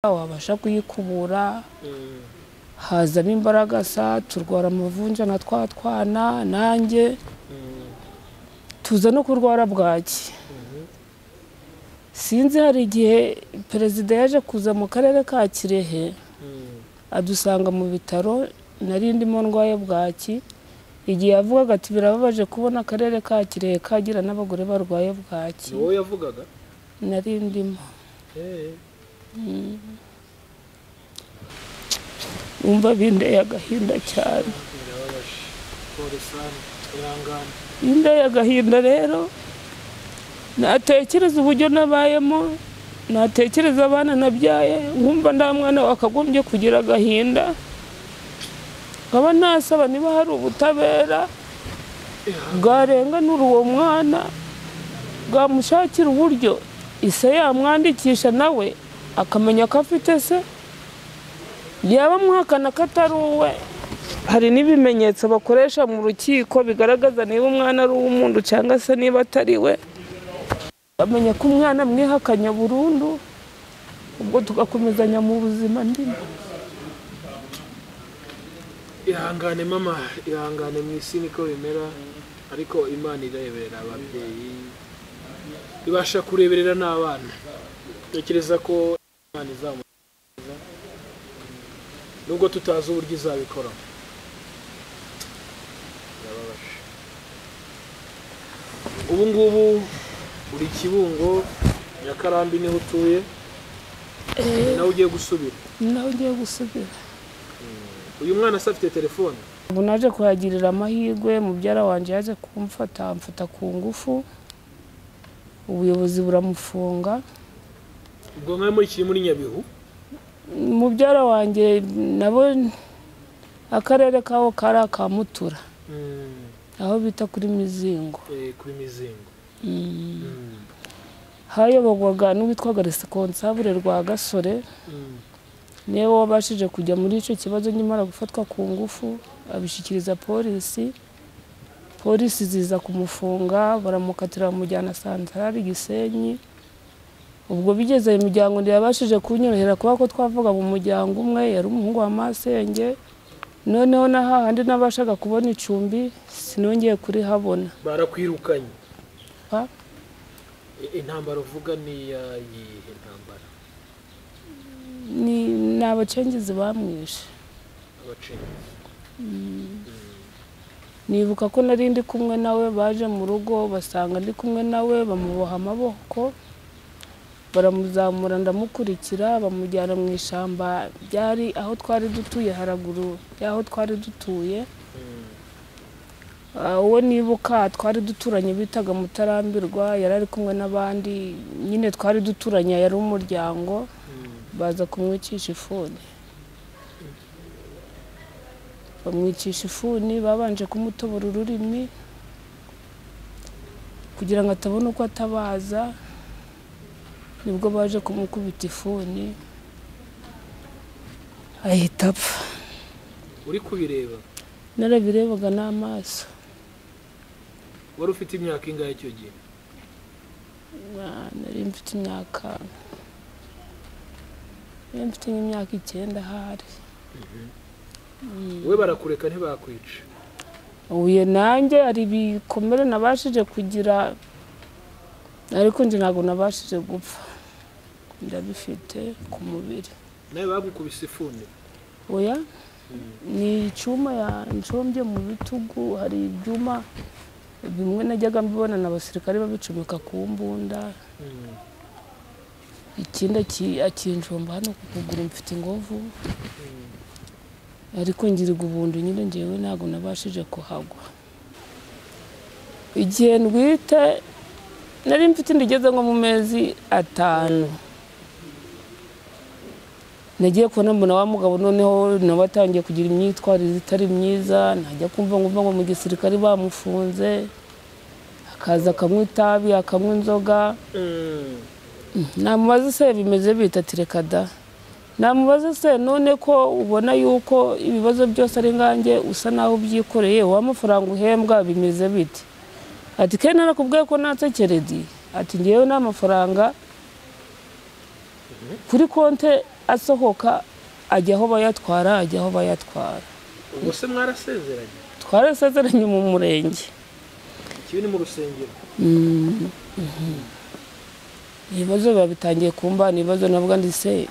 wabasha kuyikubura hazamo imbaragasa turwara amavunja na twa twana nanjye tuza no kurwara bwaki sinzi hari igihe perezida yaje kuza mu karere ka kirehe adusanga mu bitaro nari ndimo ndwaye bwaki igihe yavugaga ati birababaje kubona akarere ka kirehe kagira n'abagore barwaye bwaki ni wowe yavugaga nari ndimo wumva bindeye agahinda cyane birababaje polisani turangana bindeye agahinda rero natekereza uburyo nabayemo natekereza abana nabyaye nkumva nta mwana wakagombye kugira agahinda nkaba nasaba niba hari ubutabera bwarenganura uwo mwana bwamushakira uburyo ise yamwandikisha nawe akamenya ko afite se yaba muhakana ko atari uwe hari n'ibimenyetso bakoresha mu rukiko bigaragaza niba umwana ari uw'umuntu cyangwa se niba atari we bamenya ko umwana mwihakanya burundu ubwo tugakomezanya mu buzima ndimo ihangane mama ihangane mu isi niko bimera ariko imana ireberera ababyeyi ibasha kureberera n'abana tekereza ko imana izamuha nubwo tutazi uburyo izabikoramo birababaje ubu ngubu uri kibungo nyakarambi niho utuye ni nawe ugiye gusubira nawe ugiye gusubira uyu mwana se afite telefone ubu naje kuhagirira amahirwe mubyara wanjye yaje kumfata amfata ku ngufu ubuyobozi buramufunga ubwo nka muri kiri muri nyabihu mubyara wanjye nabo akarere kaho kari aka mutura Mm, aho bita kuri mizingo eh, kuri mizingo Mm, hayoborwaga n'uwitwaga resikonsabure rwa gasore mm, niwe wabashije kujya muri icyo kibazo nyamara gufatwa ku ngufu abishyikiriza polisi polisi ziza kumufunga baramukatira bamujyana santarari gisenyi ubwo bigeze ayo miryango ntiyabashije kunyorohera kuba ko twavuga mu muryango umwe yari umuhungu wa masenge noneho na hahandi nabashaga kubona icumbi sinongeye kurihabona barakwirukanye Pa. I- intambara uvuga ni iya yihe ntambara ni ni abacengezi bamwishe abacenzi nibuka ko nari ndi kumwe nawe baje mu rugo basanga ndi kumwe nawe bamuboha amaboko baramuzamura ndamukurikira bamujyana mu ishyamba byari aho twari dutuye haraguru y'aho twari dutuye Mm, Ah, uwo nibuka twari duturanye bitaga mutarambirwa yari ari kumwe n'abandi nyine twari duturanye yari umuryango mm. baza kumwicisha ifuni bamwicisha ifuni babanje kumutobora ururimi kugira ngo atabona uko atabaza nibwo baje kumukubita ifuni ahita apfa uri kubireba narabirebaga n'amaso wari ufite imyaka ingahe icyo gihe Ah, nari mfite imyaka nari mfite nk'imyaka icyenda ahari wowe barakureka ntibakwica uye nanjye hari ibikomere nabashije kugira ariko njye ntabwo nabashije gupfa ndabifite ku mubiri nawe bagukubise ifuni oya ni icyuma yanshombye mu bitugu hari ibyuma bimwe najyaga mbibona na abasirikare babicomeka ku mbunda Mm, ikindi aki- akinjomba hano ku kuguru mfite ingovu mm. ariko ngirirwa ubuntu nyine ngewe ntabwo nabashije kuhagwa igihe ndwite nari mfite inda igeze nko mu mezi atanu nagiye kubona mbona wa mugabo noneho nawe atangiye kugira imyitwarire itari myiza najya kumva ngumva ngo mu gisirikare bamufunze akaza akamwe itabi akamwe inzoga Mm, namubaza se bimeze bita ati reka da namubaza se none ko ubona yuko ibibazo byose ari nganjye usa naho ubyikoreye wa mafaranga uhembwa bimeze bite ati ke narakubwiye ko natse keredi ati ngewe nta mafaranga kuri konte asohoka ajya aho bayatwara ajya aho bayatwara ubwo se mwarasezeranye twarasezeranye mu murenge ikibi ni mu rusengero ibibazo biba bitangiye kumba ni ibibazo nabwo ndetse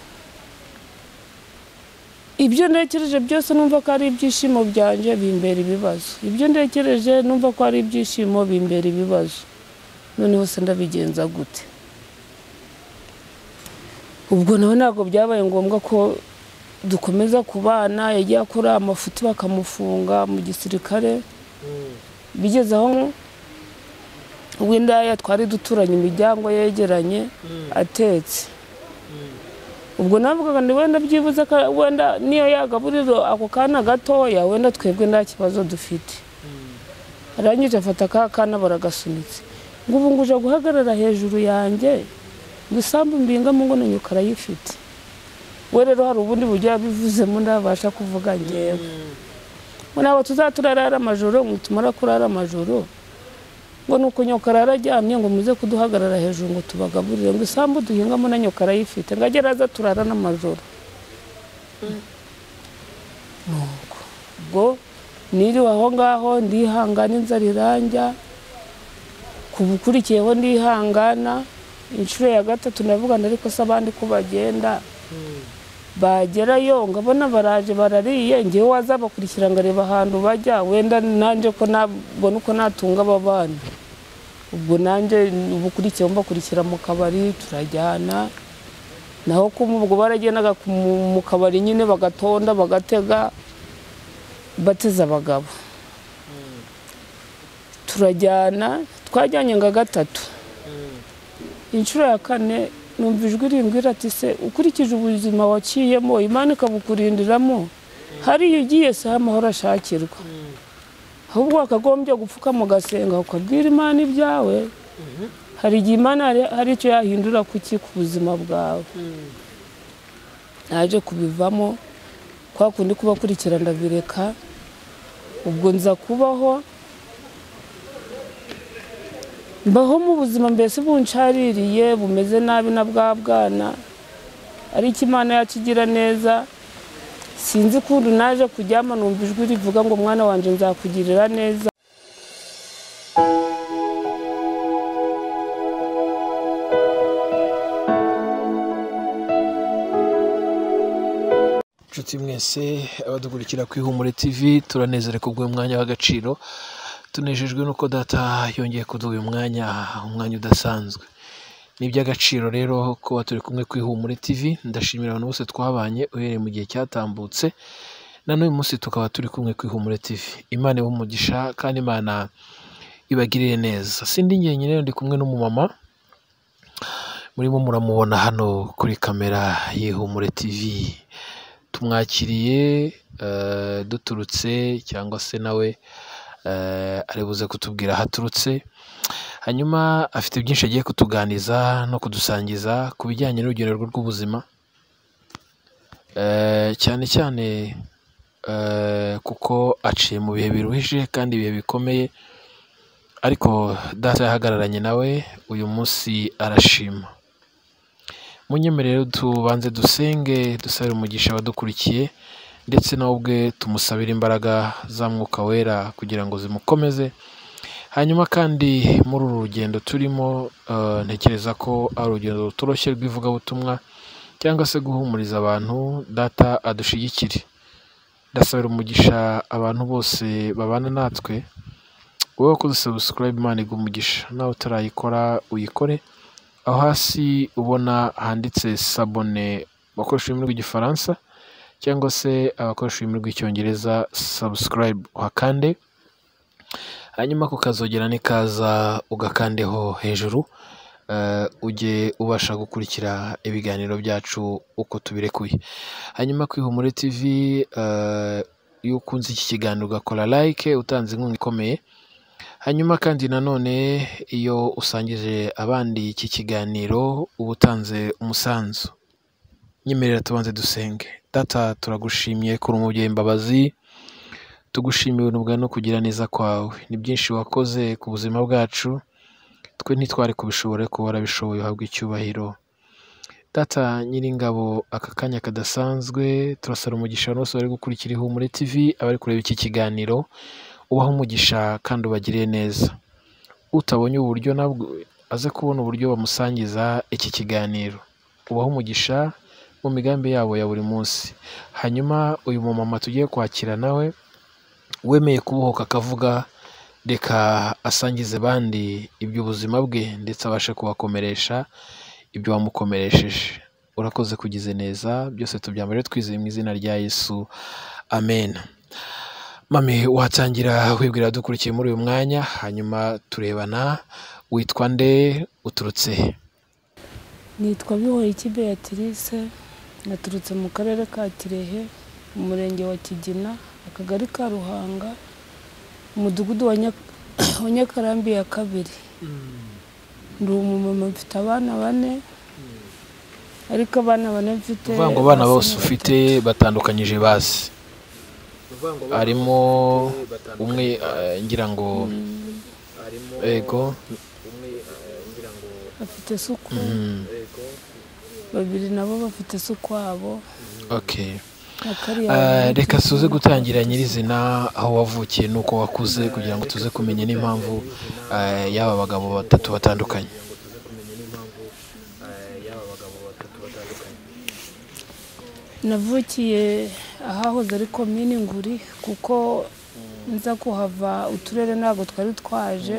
ibyo ntekereje byose numva ko ari ibyishimo byanjye bimbera ibibazo ibyo ntekereje numva ko ari ibyishimo bimbera ibibazo noneho se ndabigenza gute ubwo nawe ntabwo byabaye ngombwa ko dukomeza kubana yagiye akora amafuti bakamufunga mu gisirikare bigeze aho w'indaya twari duturanye imiryango yegeranye atetse ubwo navugaga ngo wenda byibuze ko wenda niyo yagaburiro ako kana gatoya wenda twebwe nta kibazo dufite arangije afata aka kana baragasunitse ngo ubu ngo uje guhagarara hejuru yanjye ngo isambu mbingamo ngo nanyu karayifite we rero hari ubundi buryo yabivuzemo ndabasha kuvuga ngewe ngo ntabwo tuzaturarara amajoro ngo tumara kurara amajoro ngo ni uko nyokara araryamye ngo muze kuduhagarara hejuru ngo tubagaburire ngo isambu duhingamo na nyokara ayifite ngo agere aza turara n'amajoro nuko ubwo niriwe aho ngaho ndihangana inzara iranjya ku bukurikiyeho ndihangana inshuro ya gatatu ndavugana ariko se abandi ko bagenda bagerayo ngabona baraje barariye ngewe wazabakurikira ngo areba ahantu bajya wenda nanjye ko nabona uko natunga aba bana ubwo nanjye ubukurikiyeho mbakurikira mu kabari turajyana naho kuma ubwo baragendaga ku- mu- mu kabari nyine bagatonda bagatega bateze abagabo turajyana twajyanye nka gatatu inshuro ya kane numva ijwi rimbwira ati se ukurikije ubuzima waciyemo imana ikabukurindiramo hariya ugiye si ho amahoro ashakirwa ahubwo wakagombye gupfukama ugasenga ukabwira imana ibyawe hari igihe imana hari- hari icyo yahindura kuki ku buzima bwawe naje kubivamo kwa kundi kubakurikira ndabireka ubwo nza kubaho mbaho mu buzima mbese buncaririye bumeze nabi na bwa bwana ariko imana yacu igira neza sinzi ukuntu naje kuryama numva ijwi rivuga ngo mwana wanjye nzakugirira neza inshuti mwese abadukurikira ku ihumure tv turanezerewe ku bw'uyu mwanya w'agaciro tunejejwe n'uko data yongeye kuduha uyu mwanya umwanya udasanzwe ni iby'agaciro rero kuba turi kumwe ku ihumure tv ndashimira abantu bose twabanye uhereye mu gihe cyatambutse na n'uyu munsi tukaba turi kumwe ku ihumure tv imana iwe umugisha kandi imana ibagirire neza sindi njyenyine ndi kumwe n'umumama murimo muramubona hano kuri kamera y'ihumure tv tumwakiriye eh, duturutse cyangwa se nawe eh, ari buze kutubwira aho aturutse hanyuma afite byinshi agiye kutuganiza no kudusangiza ku bijyanye n'urugendo rwe rw'ubuzima Eh, cyane cyane eh, kuko aciye mu bihe biruhije kandi ibihe bikomeye ariko data yahagararanye nawe uyu munsi arashima munyemere rero tubanze dusenge dusabire umugisha abadukurikiye ndetse nawe ubwe tumusabire imbaraga za mwuka wera kugira ngo zimukomeze hanyuma kandi muri uru rugendo turimo eh, ntekereza ko ari urugendo rutoroshye rw'ivugabutumwa cyangwa se guhumuriza abantu data adushigikire ndasabira umugisha abantu bose babana natwe wowe wakoze sabusikarayibu imana iguha umugisha nawe utarayikora uyikore aho hasi ubona handitse sabone abakoresha ururimi rw'igifaransa cyangwa se abakoresha ururimi rw'icyongereza sabusikarayibu uhakande hanyuma ku kazogera nikaza ugakandeho hejuru eh, ujye ubasha gukurikira ibiganiro byacu uko tubirekuye hanyuma ku ihumure tv eh, iyo ukunze iki kiganiro ugakora like utanze inkunga ikomeye hanyuma kandi nanone iyo usangije abandi iki kiganiro uba utanze umusanzu nyemerera tubanze dusenge data turagushimiye kuri umubyeyi imbabazi tugushimiye ubuntu bwawe no kugira neza kwawe ni byinshi wakoze ku buzima bwacu twe ntitwari kubishobora ariko warabishoboye uhabwa icyubahiro data nyiringabo aka kanya kadasanzwe turasara umugisha abantu bose bari gukurikira ihumure tv abari kureba iki kiganiro ubaho umugisha kandi ubagiriye neza utabonye uburyo nabwo aze kubona uburyo bamusangiza iki kiganiro ubaho umugisha mu migambi yabo ya buri munsi hanyuma uyu mumama tugiye kwakira nawe wemeye kubohoka akavuga reka asangize bandi iby'ubuzima bwe ndetse abashe kubakomeresha ibyo wamukomeresheje urakoze kugize neza byose tubyambare twizeye mu izina rya yesu amen mami watangira wibwira dukurikiye muri uyu mwanya hanyuma turebana witwa nde uturutse he nitwa Bihoriki Beatrice naturutse mu karere ka Kirehe umurenge wa Kigina akagari ka Ruhanga umudugudu wa Nya- wa Nyakarambi ya kabiri ndi umumama mfite abana bane ariko abana bane mfite uvuga ngo abana basa bose na ufite batatu. batandukanyije basi uvuga ngo bana harimo bafite batandukanye umwe eh, ngira ngo harimo ego umwe eh, ngira ngo bafite isuku mm, ego babiri nabo bafite isuku wabo okay na kariya Eh, bafite reka suze isuku. gutangira nyirizina aho wavukiye n'uko wakuze kugira ngo tuze kumenya n'impamvu eh, y'aba bagabo batatu batandukanye kugira ngo tuze kumenya n'impamvu eh, y'aba bagabo batatu batandukanye navukiye ahahoze ari komini nguri kuko nza kuhava uturere ntabwo twari twaje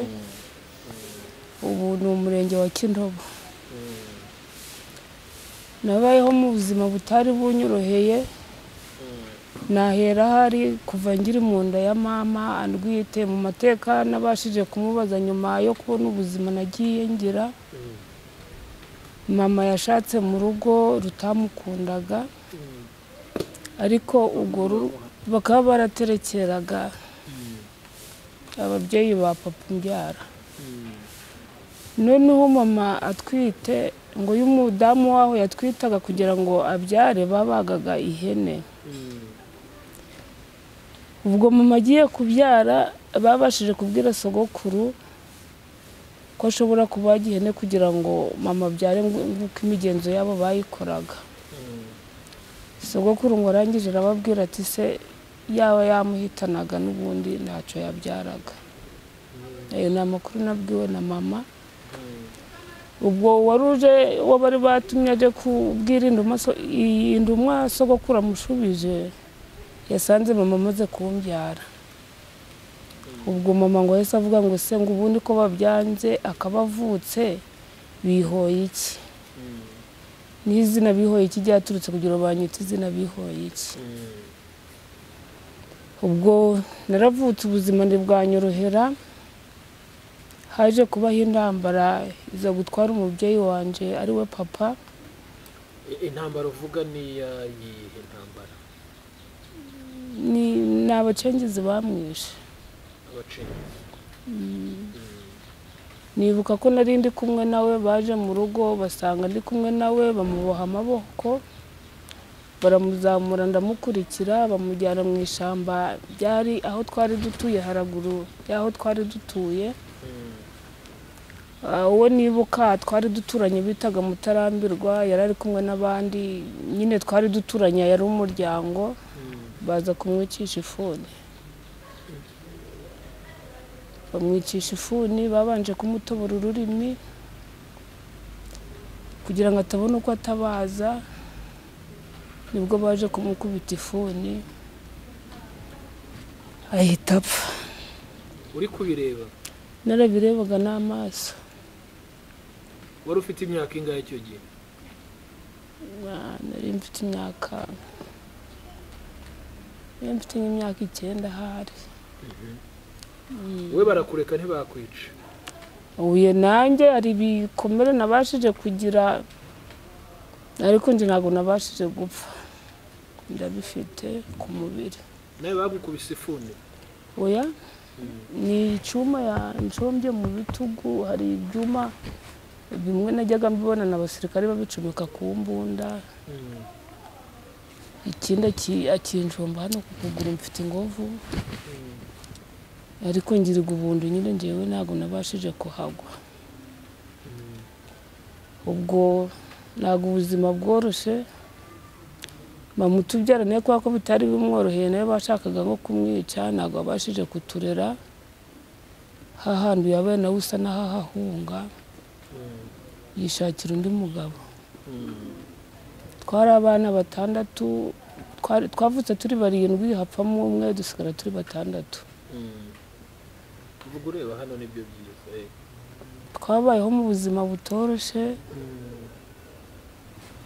ubu ni umurenge wa kintobo nabayeho mu buzima butari bunyoroheye nahera hari kuva ngiri mu nda ya mama andwite mu mateka nabashije kumubaza nyuma yo kubona ubuzima nagiye ngira mama yashatse mu rugo rutamukundaga ariko urwo ru- bakaba baraterekeraga ababyeyi ba papa umbyara noneho mama atwite ngo iyo umudamu waho yatwitaga kugira ngo abyare babagaga ihene ubwo mama agiye kubyara babashije kubwira sogokuru ko ashobora kubaga ihene kugira ngo mama abyare nk'uko imigenzo yabo bayikoraga sogokuru ngo arangije arababwira ati se yaba yamuhitanaga n'ubundi ntacyo yabyaraga ayo ni amakuru nabwiwe na mama ubwo wari uje uwo bari batumye aje kubwira induma so- iyi ndumwa sogokuru amushubije yasanze mama amaze kumbyara ubwo mama ngo yahise avuga ngo se ngo ubundi ko babyanze akaba avutse bihoye iki n'izina bihoye iki ryaturutse kugira ngo banyite izina bihoye iki ubwo naravutse ubuzima ntibwanyorohera haje kubaho intambara iza gutwara umubyeyi wanjye ari we papa I- intambara uvuga ni iya yihe ntambara ni ni abacengezi bamwishe abacengezi nibuka ko nari ndi kumwe nawe baje mu rugo basanga ndi kumwe nawe bamuboha amaboko baramuzamura ndamukurikira bamujyana mu ishyamba ryari aho twari dutuye haraguru y'aho twari dutuye Ah, uwo nibuka twari duturanye bitaga mutarambirwa yari ari kumwe n'abandi nyine twari duturanye yari umuryango baza kumwicisha ifuni bamwicisha ifuni babanje kumutobora ururimi kugira ngo atabona uko atabaza nibwo baje kumukubita ifuni ahita apfa uri kubireba narabirebaga n'amaso wari ufite imyaka ingahe icyo gihe Ah, nari mfite imyaka nari mfite nk'imyaka icyenda ahari we barakureka ntibakwica uye nanjye hari ibikomere nabashije kugira ariko njye ntabwo nabashije gupfa ndabifite ku mubiri nawe bagukubise ifuni oya ni icyuma yanshombye mu bitugu hari ibyuma bimwe najyaga mbibona na abasirikare babicomeka ku mbunda ikindi aki- akinjomba hano ku kuguru mfite ingovu ariko ngirirwa ubuntu nyine ngewe ntabwo nabashije kuhagwa ubwo ntabwo ubuzima bworoshye bamutubyara nawe kubera ko bitari bimworoheye nawe bashakaga nko kumwica ntabwo babashije kuturera hahandi yabaye nawe usa n'ahahahunga yishakira undi mugabo twari abana batandatu twari- twavutse turi barindwi hapfamo umwe dusigara turi batandatu uvuga ureba hano nibyo byiza eh. twabayeho mu buzima butoroshye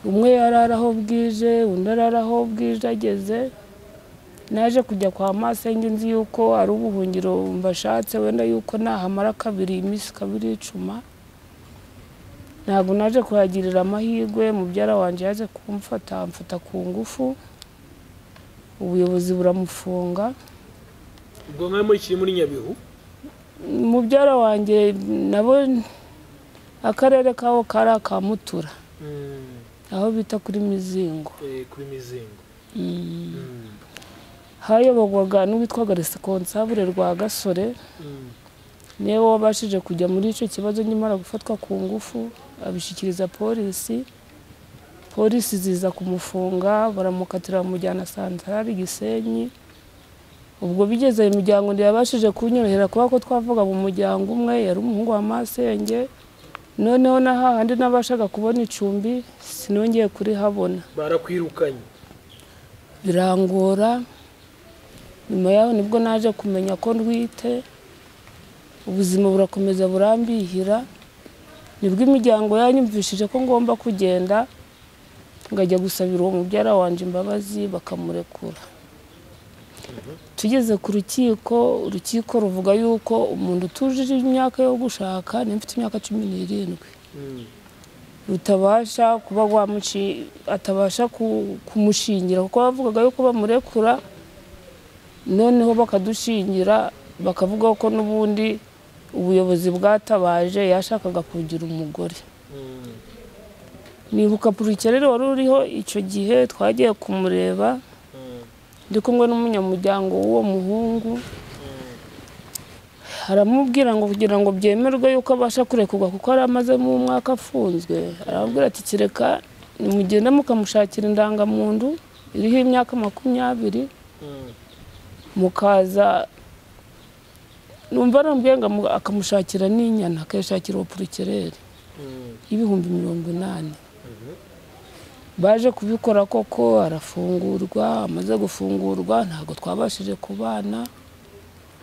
umwe yarara aho bwije undi arara aho bwije ageze naje kujya kwa masenge nzi yuko ari ubuhungiro mbashatse wenda yuko nahamara kabiri iminsi kabiri icuma ntabwo naje kuhagirira amahirwe mubyara wanjye yaje kumfata amfata ku ngufu ubuyobozi buramufunga ubwo nka muri muri nyabihu mubyara wanjye nabo akarere kabo kari aka mutura Mm, aho bita kuri mizingo eh, kuri mizingo Mm, hayobogwaga n'uwitwaga responsable rwa gasore mm, niwe wabashije kujya muri icyo kibazo nyamara gufatwa ku ngufu abishyikiriza polisi polisi ziza kumufunga baramukatira bamujyana santarari gisenyi ubwo bigeze mu muryango ntiyabashije kunyorohera kubera ko twavuga mu muryango umwe yari umuhungu wa masenge noneho na hahandi nabashaga kubona icumbi sinongeye kurihabona barakwirukanye birangora nyuma yaho nibwo naje kumenya ko ndwite ubuzima burakomeza burambihira nibwo imiryango yanyumvishije ko ngomba kugenda ngajya gusabira uwo mubyara wanjye imbabazi bakamurekura tugeze ku rukiko urukiko ruvuga yuko umuntu utujije imyaka yo gushaka niba mfite imyaka cumi n'irindwi Mm, rutabasha kuba wamuci atabasha ku- kumushingira kuko bavugaga yuko bamurekura noneho bakadushingira bakavuga ko n'ubundi ubuyobozi bwatabaje yashakaga kugira umugore mm, nibuka rero wari uriho icyo gihe twagiye kumureba mm, ndi kumwe n'umunyamuryango w'uwo muhungu mm, aramubwira ngo kugira ngo byemerwe yuko abasha kurekurwa kuko yari amazemo umwaka afunzwe aramubwira ati kireka nimugenda mukamushakira indangamuntu iriho imyaka makumyabiri mm, mukaza numva arambwiye ngo amu- akamushakira n'inyana akayishakira opurikereri mm, y'ibihumbi mirongo inani baje kubikora koko arafungurwa amaze gufungurwa ntabwo twabashije kubana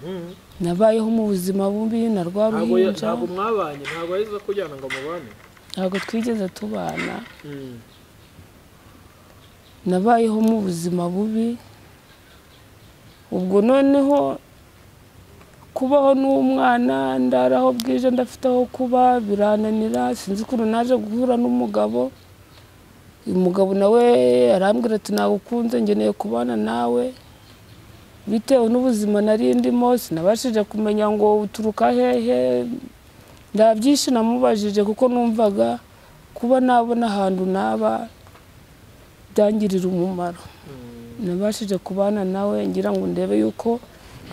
mm. nabayeho mu buzima bubi na rwa Ntabwo ya- ruhinja ntabwo mwabanye ntabwo yahise kujyana ngo mubane ntabwo twigeze tubana Mm, nabayeho mu buzima bubi ubwo noneho kubaho n'umwana ndara aho bwije ndafite aho kuba birananira sinzi ukuntu naje guhura n'umugabo uyu mugabo nawe arambwira ati nagukunze ngeneye kubana nawe bitewe n'ubuzima nari ndimo sinabashije kumenya ngo uturuka hehe ndabyinshi namubajije kuko numvaga kuba nabona ahantu naba byangirira umumaro nabashije kubana nawe ngira ngo ndebe yuko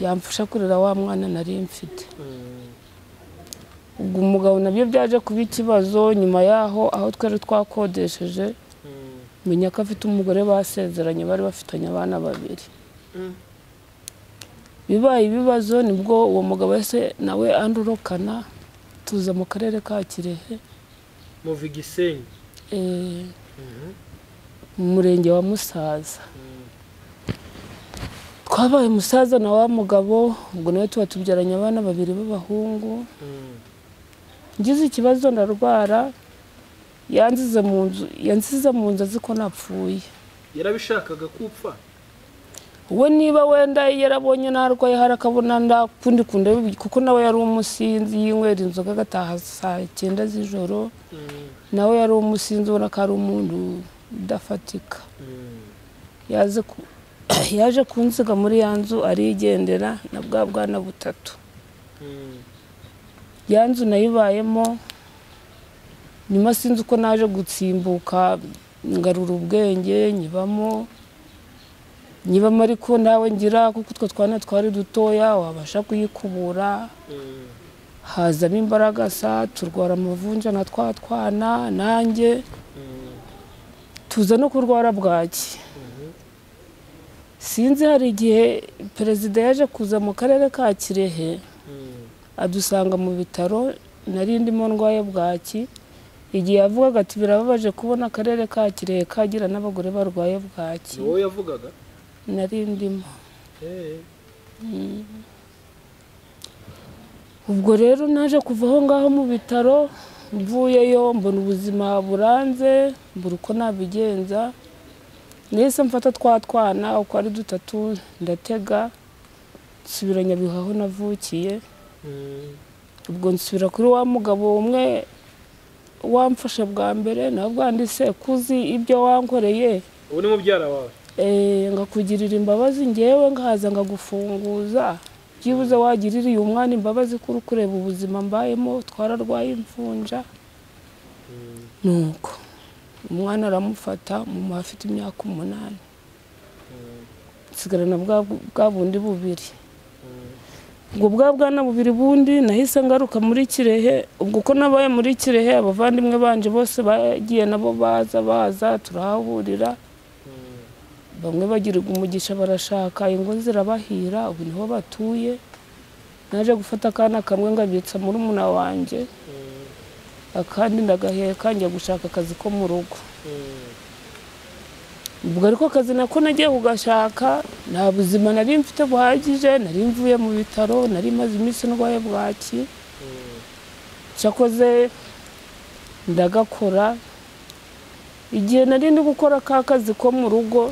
yamfasha kurera wa mwana nari mfite mm, ubwo umugabo nabyo byaje kuba ikibazo nyuma yaho aho twari twakodesheje mm, menya ko afite umugore basezeranye bari bafitanye abana babiri mm. bibaye ibibazo nibwo uwo mugabo wese nawe andurukana tuza mu karere ka kirehe muva igisenyi eh, Mhm. mu murenge wa musaza Mm, twabaye umusaza na wa mugabo ubwo nawe tuba tubyaranye abana babiri b'abahungu mm, ngize ikibazo ndarwara yanzize mu nzu yanzize mu nzu azi ko napfuye yarabishakaga kupfa we niba wenda yarabonye narwaye hari akabona ndakundi kunda kuko nawe yari umusinzi yinywera inzoga agataha saa cyenda z'ijoro Mm, nawe yari umusinzi ubona ko ari umuntu udafatika mm, yaje ku yaje kunziga muri ya nzu arigendera na bwa bwana butatu mm, ya nzu nayibayemo nyuma sinzi uko naje gutsimbuka ngarura ubwenge nyibamo nyibamo ariko nawe ngira kuko utwo twana twari dutoya wabasha kuyikubura mm, hazamo imbaraga sa turwara amavunja na twa twana nanjye mm, tuza no kurwara bwaki sinzi hari igihe perezida yaje kuza mu karere ka kirehe adusanga mu bitaro nari ndimo ndwaye bwaki igihe yavugaga ati birababaje kubona akarere ka kirehe kagira n'abagore barwaye bwaki ni wowe yavugaga nari ndimo Eh, ubwo rero naje kuva aho ngaho mu bitaro mvuyeyo mbona ubuzima buranze mbura uko nabigenza nahise mfata twa twana uko ari dutatu ndatega nsubira nyabihu aho navukiye mm, ubwo nsubira kuri wa mugabo umwe wamfashe bwa mbere nawe bwanditse kuzi ibyo wankoreye ubu ni mubyara wawe Eh, ngakugirira imbabazi ngewe nkaza ngagufunguza byibuze wagiririye umwana imbabazi kuri kureba ubuzima mbayemo twararwaye imvunja nuko umwana aramufata mu mu afite imyaka umunani nsigarana bwa bwa bundi bubiri ubwo bwa bwana bubiri bundi nahise ngaruka muri kirehe ubwo ko nabaye muri kirehe abavandimwe banje bose bagiye nabo baza baza turahahurira bamwe bagirirwa umugisha barashaka ingo zirabahira ubu niho batuye naje gufata akana kamwe ngabitsa muri muna wanjye akandi ndagaheka njya gushaka akazi ko mu rugo ubwo ariko akazi nako nagiye kugashaka nta buzima nari mfite buhagije nari mvuye mu bitaro nari maze iminsi ndwaye bwaki cyakoze ndagakora igihe nari ndi gukora ka kazi ko mu rugo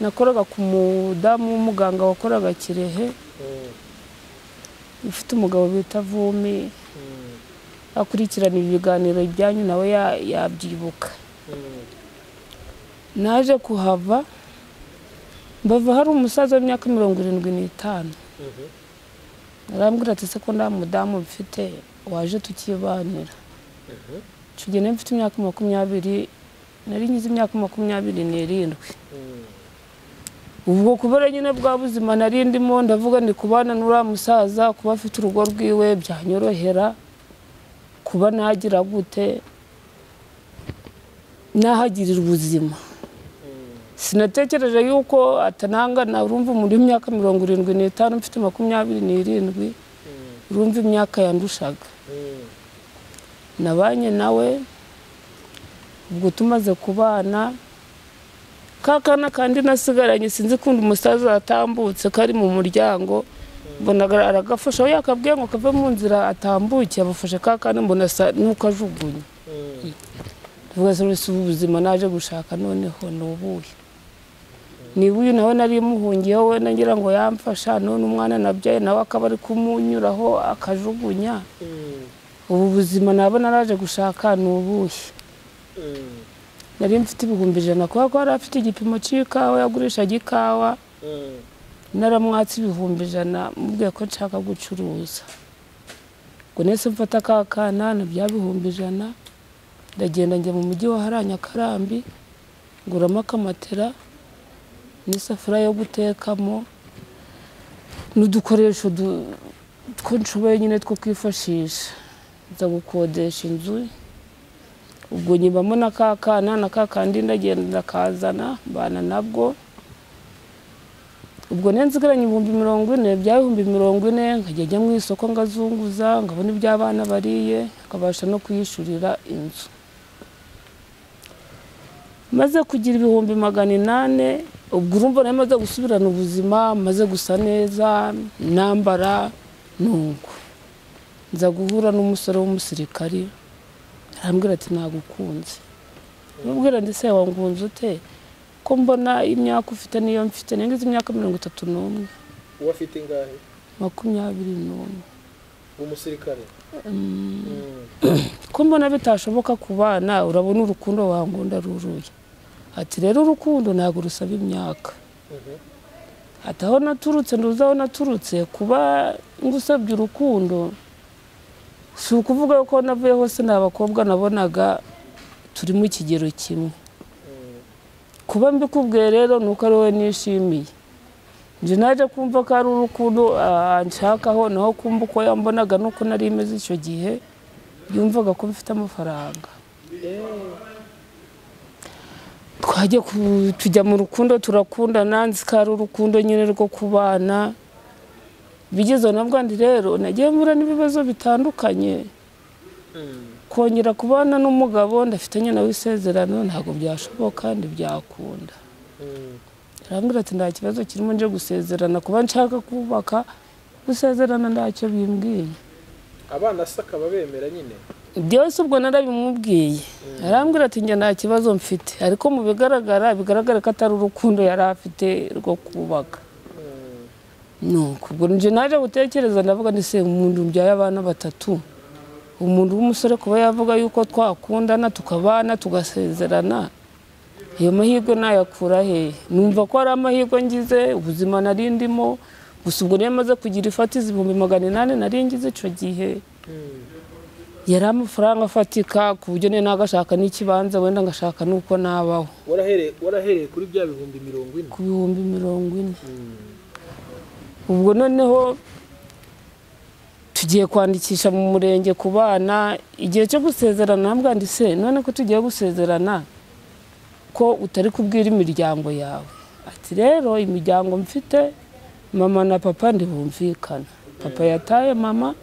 nakoraga ku mudamu w'umuganga wakoraga kirehe ufite umugabo bita vumi akurikirana ibiganiro ibyanyu nawe ya- yabyibuka naje kuhava mbava hari umusaza w'imyaka mirongo irindwi n'itanu arambwira ati se ko nta mudamu mfite waje tukibanira icyo gihe nari mfite imyaka makumyabiri nari ngize imyaka makumyabiri n'irindwi ubwo kubera nyine bwa buzima nari ndimo ndavuga ndi kubana n'uriya musaza kuba afite urugo rwiwe byanyorohera kuba nagira gute nahagirira ubuzima sinatekereje yuko atanangana urumva muri imyaka mirongo irindwi n'itanu mfite makumyabiri n'irindwi urumva imyaka yandushaga nabanye nawe ubwo tumaze kubana ka kana kandi nasigaranye sinzi kundi umusaza atambutse kari mu muryango mbona aga- aragafashe aho yakabwiye ngo kave mu nzira atambuke abafashe ka kana mbona asa n'uko ajugunye tuvuga se uretse ubu buzima naje gushaka noneho ni ubuhe niba uyu nawe nari muhungiyeho we ngira ngo yamfasha none umwana nabyaye nawe akaba ari kumunyuraho akajugunya ubu buzima naba naraje gushaka ni ubuhe nari mfite ibihumbi ijana kubera ko yari afite igipimo cy'ikawa yagurishaga ikawa naramwatse ibihumbi ijana mubwiye ko nshaka gucuruza ngo nese mfata ka kana na bya bihumbi ijana ndagenda njya mu mujyi wa hariya nyakarambi nguramo akamatera n'isafuriya yo gutekamo n'udukoresho du- two nshoboye nyine two kwifashisha nza gukodesha inzu ubwo nyibamo na ka kana na ka kandi ndagenda ndakazana mbana nabwo ubwo ne nzigaranye ibihumbi mirongo ine bya bihumbi mirongo ine nkajya njya mu isoko ngazunguza nkabona ibyo abana bariye nkabasha no kuyishyurira inzu maze kugira ibihumbi magana inane ubwo urumva nayo maze gusubirana ubuzima maze gusa neza nambara nuko nza guhura n'umusore w'umusirikari arambwira ati nagukunze mubwira ndetse wangunze ute ko mbona imyaka ufite niyo mfite nengize imyaka mirongo itatu n'umwe uwo afite ingahe makumyabiri n'umwe umusirikare Mm. ko mbona bitashoboka ku bana urabona urukundo wangunda ruruye ati rero urukundo ntabwo rusaba imyaka Mhm. ati aho naturutse nduzi aho naturutse kuba ngusabye urukundo si ukuvuga ko navuye hose ni abakobwa nabonaga turi mu kigero kimwe kuba mbikubwiye rero ni uko ari wowe nishimiye njye naje kumva ko ari urukundo ah, nshakaho naho kumva uko yambonaga nuko nari imeze icyo gihe yumvaga ko mfite amafaranga twajya ku- tujya mu rukundo turakundana nzi ko ari urukundo nyine rwo kubana bigezeho na bwandi rero nagiye mbura n'ibibazo bitandukanye kongera kubana n'umugabo ndafitanye nawe isezerano ntabwo byashoboka ntibyakunda arambwira ati nta kibazo kirimo nje gusezerana kuba nshaka kubaka gusezerana ntacyo bimbwiye abana se akaba bemera nyine byose ubwo narabimubwiye arambwira ati njye nta kibazo mfite ariko mu bigaragara bigaragara ko atari urukundo yari afite rwo kubaka nuko ubwo njye naje gutekereza ndavuga ni se umuntu mbyaye abana batatu umuntu w'umusore kuba yavuga yuko twakundana tukabana tugasezerana ayo mahirwe nayakura hehe numva ko ari amahirwe ngize ubuzima nari ndimo gusa ubwo niyo maze kugira ifatiza ibihumbi magana inani nari ngize icyo gihe yari amafaranga afatika ku buryo niyo nagashaka n'ikibanza wenda ngashaka n'uko nabaho warahereye warahereye kuri bya bihumbi mirongo ine ku bihumbi mirongo ine ubwo noneho tugiye kwandikisha mu murenge ku bana igihe cyo gusezerana nabwandi se none ko tugiye gusezerana ko utari kubwira imiryango yawe ati rero imiryango mfite mama na papa ntibumvikana papa yataye mama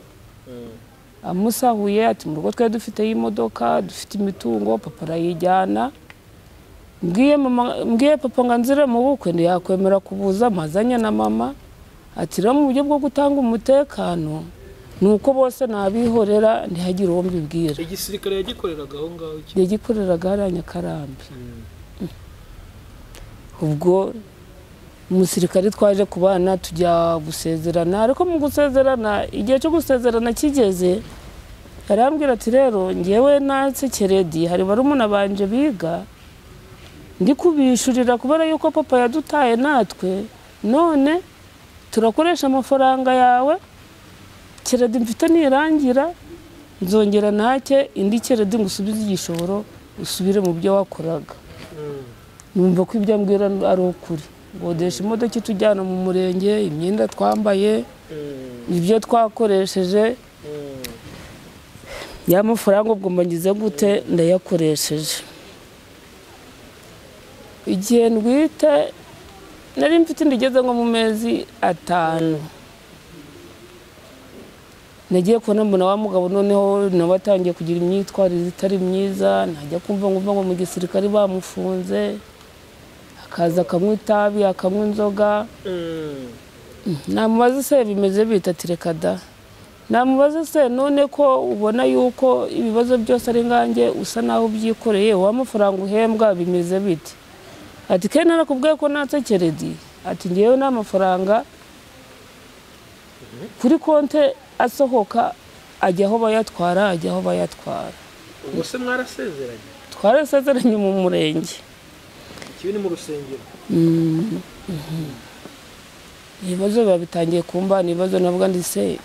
amusahuye ati mu rugo twari dufiteho imodoka dufite imitungo papa arayijyana mbwiye mama- mbwiye papa ngo anzire mu bukwe ntiyakwemera kubuza mazanye na mama ati rero mu buryo bwo gutanga umutekano ni uko bose nabihorera ntihagire uwo mbibwira igisirikare yagikoreraga aho ngaho iki yagikoreraga hariya nyakarambi ubwo umusirikare twaje kubana tujya gusezerana ariko mu gusezerana igihe cyo gusezerana kigeze arambwira ati rero ngewe natse keredi hari barumuna banje biga ndi kubishyurira kubera yuko papa yadutaye natwe none turakoresha amafaranga yawe keredi mfite nirangira nzongera nake indi keredi ngo usubize igishoro usubire mu byo wakoraga numva ko ibyo ambwira ari ukuri godesha imodoka itujyana mu murenge imyenda twambaye ibyo twakoresheje ya mafaranga ubwo mbagize gute ndayakoresheje igihe ndwite nari mfite inda igeze nko mu mezi atanu nagiye kubona mbona wa mugabo noneho nawe atangiye kugira imyitwarire itari myiza najya kumva ngo ngo mu gisirikare bamufunze akaza akanywa itabi akanywa inzoga namubaza se bimeze bita ati reka da namubaza se none ko ubona yuko ibibazo byose ari ngange usa naho ubyikoreye wa mafaranga uhembwa bimeze bite ati ke narakubwiye ko natse keredi ati ngewe nta mafaranga kuri konte asohoka ajya aho bayatwara ajya aho bayatwara ubwo se mwarasezeranye twarasezeranye mu murenge ikibi ni mu rusengero ibibazo biba bitangiye kumbana ibibazo nabwo ndise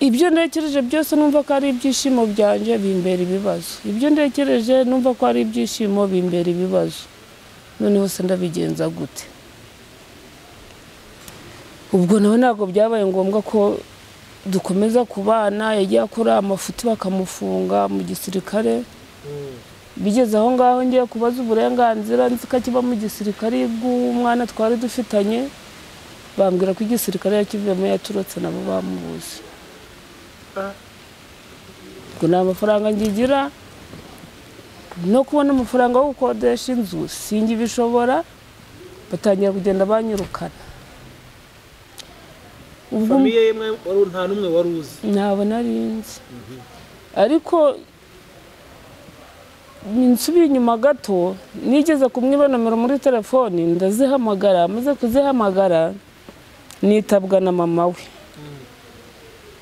ibyo ntekereje byose numva ko ari ibyishimo byanjye bimbera ibibazo ibyo ntekereje numva ko ari ibyishimo bimbera ibibazo noneho se ndabigenza gute ubwo nawe ntabwo byabaye ngombwa ko dukomeza kubana yagiye akora amafuti bakamufunga mu gisirikare bigeze aho ngaho ngiye kubaza uburenganzira nzi ko akiba mu gisirikare bw'umwana twari dufitanye bambwira ko igisirikare yakivuyemo yaturutse nabo bamubuze Ah. ubwo nta mafaranga ngigira no kubona amafaranga yo gukodesha inzu singibishobora batangira kugenda banyirukana ubwo famiye ye mwe wari- nta n'umwe wari uzi ntabwo nari nzi ariko nsubiye inyuma gato nigeze kumwiba nomero muri telefoni ndazihamagara amaze kuzihamagara nitabwa na mama we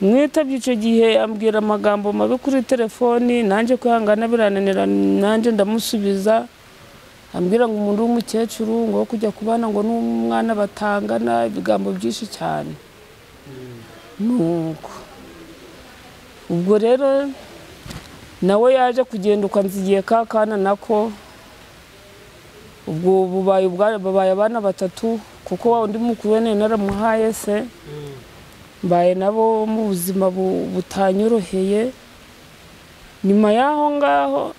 mwitabye icyo gihe ambwira amagambo mabi kuri telefoni nanjye kwihangana birananira nanjye ndamusubiza ambwira ngo umuntu w'umukecuru ngo wo kujya kubana ngo n'umwana batangana ibigambo byinshi cyane nuko ubwo rero nawe yaje kugenda ukanza igihe ka kana nako ubwo bubaye ubwa- babaye abana batatu kuko wa undi mukuru wene naramuhaye se mbaye nabo mu buzima bu- butanyoroheye nyuma y'aho ngaho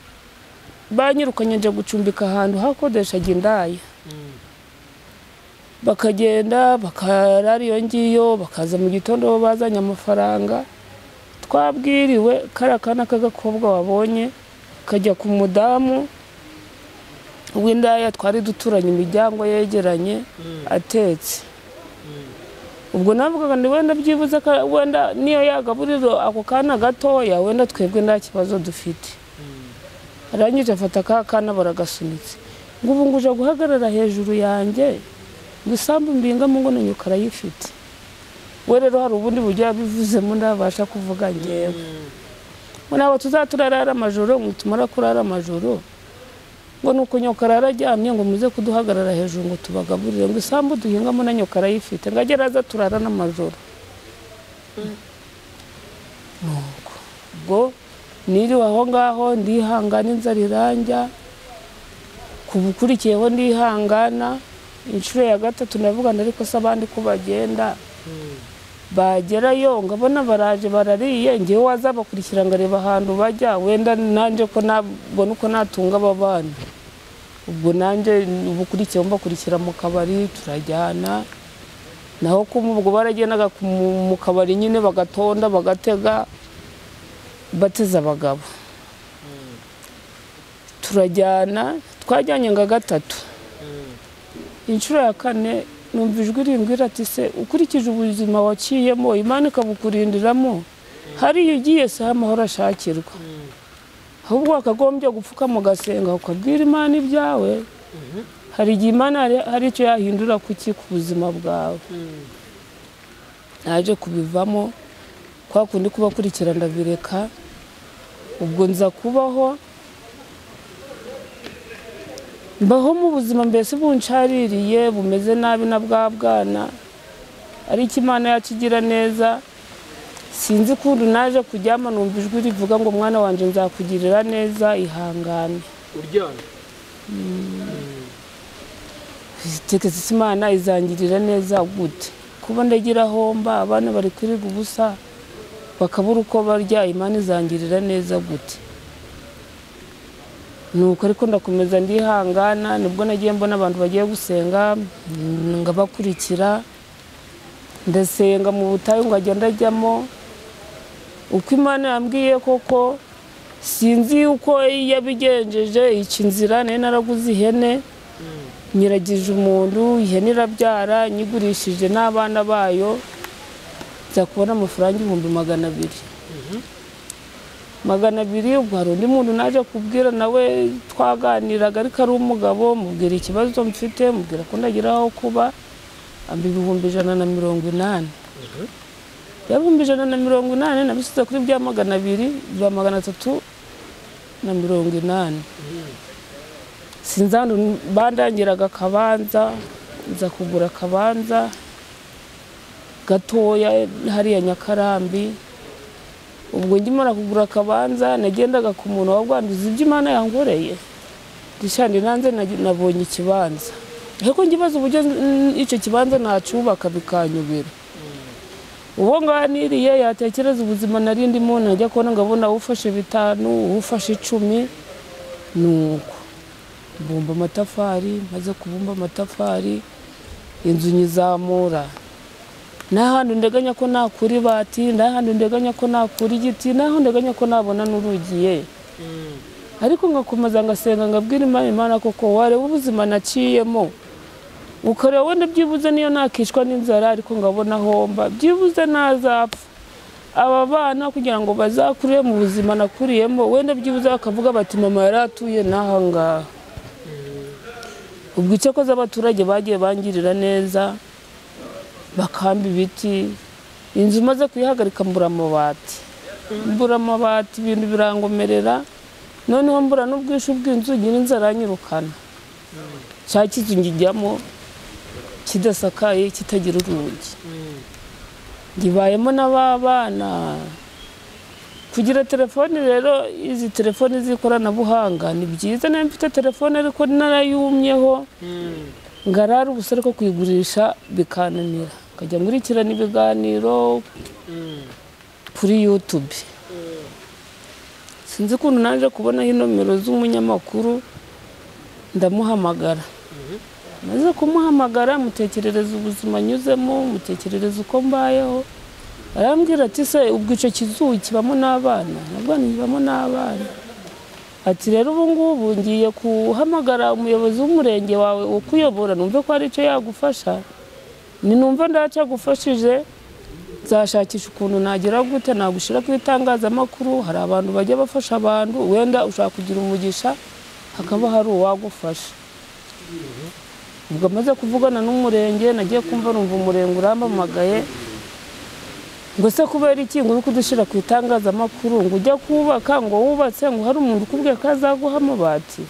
banyirukanye njya gucumbika ahantu hakodeshaga indaya bakagenda bakarara iyo ngiyo bakaza mu gitondo bo bazanye amafaranga twabwiriwe kariya kana k'agakobwa wabonye kajya ku mudamu w'indaya twari duturanye imiryango yegeranye atetse ubwo navugaga ngo wenda byibuze ka- wenda niyo yagaburiro ako kana gatoya wenda twebwe nta kibazo dufite arangije afata ka kana baragasunitse ngo ubu ngo uje guhagarara hejuru yanjye ngo isambu mbingamo ngo nanyuka arayifite we rero hari ubundi buryo yabivuzemo ndabasha kuvuga ngewe ngo ntabwo tuzaturarara amajoro ngo tumara kurara amajoro ngo ni uko nyokara araryamye ngo muze kuduhagarara hejuru ngo tubagaburire ngo isambu duhingamo na nyokara ayifite ngo agere aza turara n'amajoro nuko ubwo niriwe aho ngaho ndihangana inzara iranjya ku bukurikiyeho ndihangana inshuro ya gatatu ndavugana ariko se abandi ko bagenda bagerayo ngabona baraje barariye ngewe wazabakurikira ngareba ahantu bajya wenda nanjye ko nabona uko natunga aba bana ubwo nanjye ubukurikiyeho mbakurikira mu kabari turajyana naho kuma ubwo baragendaga ku- mu- mu kabari nyine bagatonda bagatega bateze abagabo turajyana twajyanye nka gatatu inshuro ya kane numva ijwi rimbwira ati se ukurikije ubuzima waciyemo imana ikabukurindiramo hariya ugiye si ho amahoro ashakirwa ahubwo wakagombye gupfukama ugasenga ukabwira imana ibyawe hari igihe imana hari- hari icyo yahindura kuki ku buzima bwawe naje kubivamo kwa kundi kubakurikira ndabireka ubwo nza kubaho mbaho mu buzima mbese buncaririye bumeze nabi na bwa bwana ariko imana yacu igira neza sinzi ukuntu naje kuryama numva ijwi rivuga ngo mwana wanjye nzakugirira neza ihangane uryamye tekesi imana izangirira neza gute kuba ndagira homba abana bari kwirirwa ubusa bakabura uko barya imana izangirira neza gute nuko ariko ndakomeza ndihangana nibwo nagiye mbona abantu bagiye gusenga mm, ngabakurikira ndasenga mu butayu ngajya ndajyamo uko imana yambwiye koko sinzi uko yabigenjeje ica inzira nari naraguze ihene nyiragije umuntu ihene irabyara nyigurishije n'abana bayo nza kubona amafaranga ibihumbi magana abiri magana abiri ubwo hari undi muntu naje kubwira nawe twaganiraga ariko ari umugabo mubwira ikibazo mfite mubwira ko ndagira aho kuba amba ibihumbi ijana na mirongo inani ibihumbi ijana na mirongo inani nabisize kuri bya magana abiri biba magana atatu na mirongo inani sinzandu bandangiraga akabanza nza kugura akabanza gatoya hariya nyakarambi ubwo ngimara kugura akabanza nagendaga ku muntu wabwanduza ibyo imana yankoreye ndishandi nanze nagi- nabonye ikibanza ariko ngibaza uburyo n- icyo kibanza nacubaka bikanyubira uwo nganiriye yatekereza ubuzima nari ndimo najya kubona ngabona ufashe bitanu ufashe icumi nuko mbumba amatafari maze kubumba amatafari inzu nyizamura n'ahantu ndeganya ko nakura ibati n'ahantu ndeganya ko nakura igiti n'ahantu ndeganya ko nabona n'urugiye ariko ngakomeza ngasenga ngabwira imana imana koko wareba ubuzima naciyemo ukareba wenda byibuze niyo nakishwa n'inzara ariko ngabona homba byibuze nazapfa aba bana kugira ngo bazakure mu buzima nakuriyemo wenda byibuze bakavuga bati mama yari atuye n'aha ngaha ubwo icyakoze abaturage bagiye bangirira neza bakamba ibiti inzu maze kuyihagarika mbura amabati mbura amabati ibintu birangomerera noneho mbura n'ubwishyu bw'inzu nyiri inzu aranyirukana cya kizu ngijyamo kidasakaye kitagira urugi ngibayemo n'ababana kugira telefoni rero izi telefoni z'ikoranabuhanga ni byiza nayo mfite telefone ariko narayumyeho ngarara ubusa ariko kuyigurisha bikananira nkajya nkurikirana ibiganiro kuri yutube sinzi ukuntu naje kubonaho inomero z'umunyamakuru ndamuhamagara maze kumuhamagara mutekerereza ubuzima anyuzemo mutekerereza uko mbayeho arambwira ati se ubwo icyo kizuba kibamo n'abana nabwo kibamo n'abana ati rero ubu ngubu ngiye guhamagara umuyobozi w'umurenge wawe ukuyobora numve ko hari icyo yagufasha ninumva ndacyagufashije nzashakisha ukuntu nagera gute nagushyira ku itangazamakuru hari abantu bajya bafasha abantu wenda ushaka kugira umugisha hakaba hari uwagufasha ubwo amaze kuvugana n'umurenge nagiye kumva numva umurenge urampamagaye ngo se kubera iki ngo uri kudushyira ku itangazamakuru ngo ujya kubaka ngo wubatse ngo hari umuntu ukubwiye ko azaguha amabati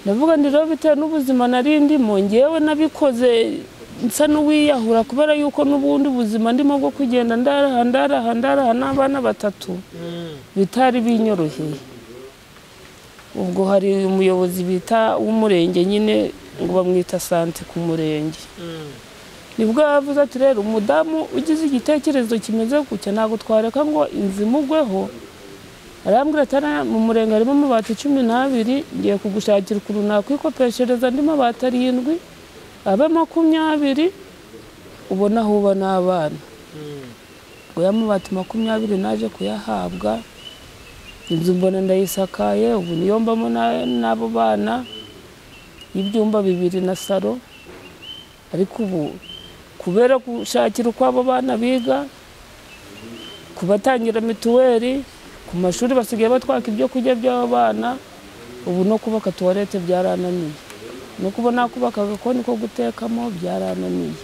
ndavuga ndi rero bitewe n'ubuzima nari ndimo ngewe nabikoze nsa n'uwiyahura kubera yuko n'ubundi buzima ndimo bwo kugenda ndaraha ndaraha ndaraha n'abana batatu bitari binyoroheye ubwo hari umuyobozi bita w'umurenge nyine ngo bamwita sante ku murenge nibwo yavuze ati rero umudamu ugize igitekerezo kimeze gutya ntabwo twareka ngo inzu imugweho arambwira ati "Hariya mu murenge harimo amabati cumi n'abiri ngiye kugushakira ukuntu nakwikopeshereza andi mabati arindwi abe makumyabiri ubona aho uba n'abana ngo ya mabati makumyabiri naje kuyahabwa inzu mbona ndayisakaye ubu niyo mbamo na- n'abo bana y'ibyumba bibiri na saro ariko ubu kubera gushakira uko abo bana biga kubatangira mituweli ku mashuri basigaye batwaka ibyo kurya by'abo bana ubu no kubaka tuwarete byarananiye no kubona kubaka agakoni ko gutekamo byarananiye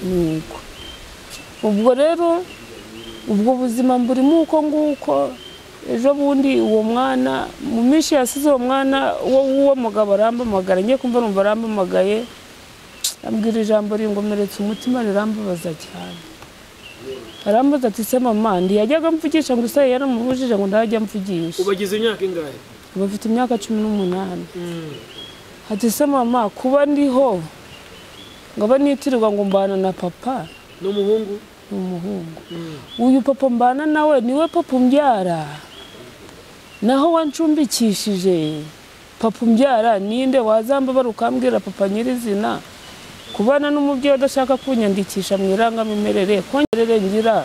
nuko ubwo rero ubwo buzima mburimo uko nguko ejo bundi uwo mwana mu minsi yasize uwo mwana wo w'uwo mugabo arampamagara ngiye kumva numva arampamagaye ambwira ijambo ringomeretse umutima rirambabaza cyane arambaza ati se mama ntiyajyaga mvugisha ngo se yaramubujije ngo ntajya mvugisha ubagize imyaka ingahe ubu afite imyaka cumi n'umunani ati se mama kuba ndiho ngo abe nitirirwa ngo mbana na papa ni umuhungu ni umuhungu uyu papa mbana nawe niwe papa umbyara naho wancumbikishije papa umbyara ninde wazambabara ukambwira papa nyirizina kubana n'umubyeyi udashaka kunyandikisha mu irangamimerere kongerere ngira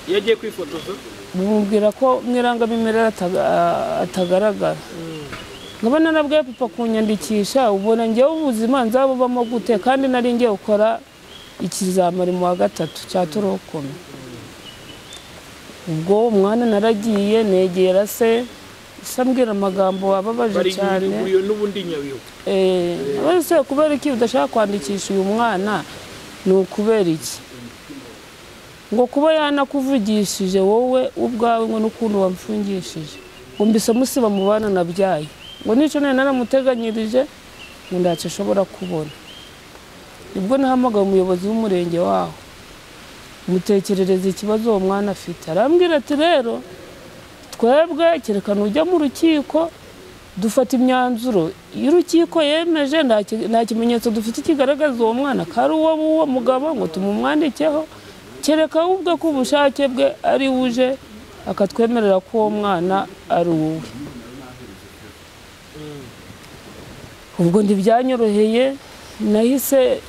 iyo agiye kwifotoza bumubwira ko mu irangamimerere ataga- atagaragara nkaba narabwiye papa kunyandikisha ubona njyewe ubuzima nzabubamo gute kandi nari ngiye gukora ikizamari mu wa gatatu cya torokome ubwo umwana naragiye negera se se ambwira amagambo wababaje bari cyane inyungu n'ubundi nyabihu Eh, wese kubera iki udashaka kwandikisha uyu mwana ni ukubera iki ngo kuba yanakuvugishije wowe ubwawe ngo n'ukuntu wamfungishije ngo mbise musiba mu bana nabyaye ngo n'icyo nari naramuteganyirije ngo ntacyo ashobora kubona nibwo nahamagaye umuyobozi w'umurenge waho mutekerereza ikibazo uwo mwana afite arambwira ati rero twebwe kereka nujya mu rukiko dufata imyanzuro iyo urukiko yemeje nta ki- nta kimenyetso dufite kigaragaza uwo mwana ko ari uwo w'uwo mugabo ngo tumumwandikeho kereka we ubwe ko ubushake bwe ari we uje akatwemerera ko uwo mwana ari uwe ubwo ntibyanyoroheye nahise